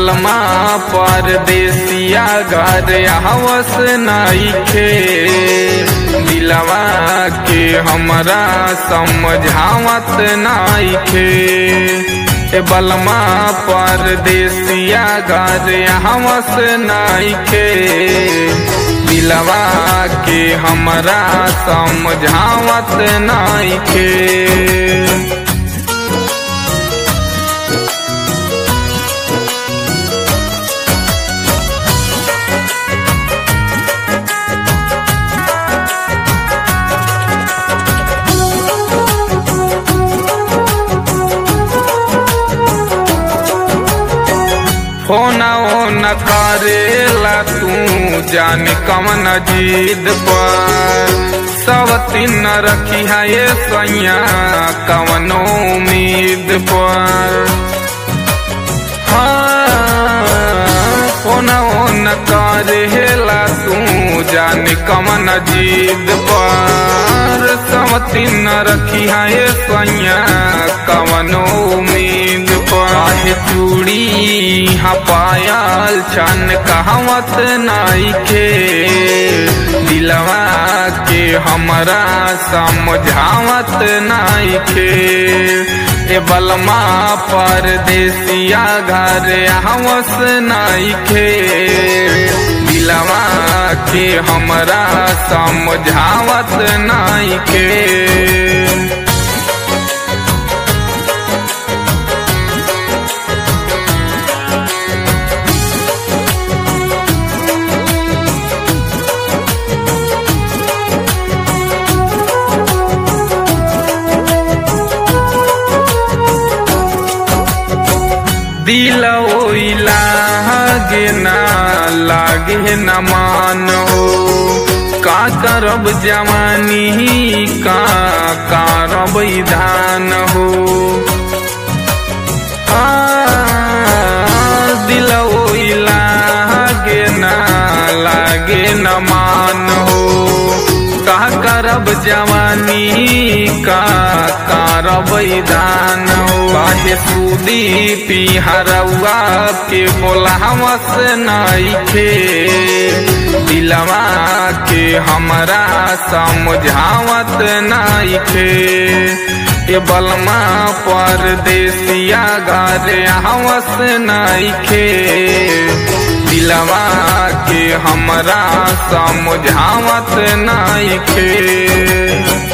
बलमा परदेसिया घर हवस नइखे दिलवा के हमरा समझावत नइखे ए बलमा परदेसिया घर हवस नइखे दिलवा के हमरा समझावत नइखे फोना न करेला तू जाने कमन जिद पर सब तीन रखी है ये सैया कवनो उम्मीद पर हाँ फोना न करेला तू जाने कमन जिद पर सब तीन रखी है ये सैया कवनो उम्मीद पर आहे चूड़ी हाँ पायल चन कहवत नइखे दिलवा के हमरा समझावत नइखे ए बलमा परदेसिया घर हवस नइखे दिलवा के हमरा समझावत नइखे दिल लागे ना लागे न मानो का करब जवानी का करब धान हो आ, दिल लागे ना लागे न मान हो का करब जवानी का करब दान काहे सूदी पिहरवा के बोलावस नइखे दिलवा के हमरा समझावत नइखे ए बलमा परदेसिया घर हवस नइखे दिलवा के हमरा समझावत नइखे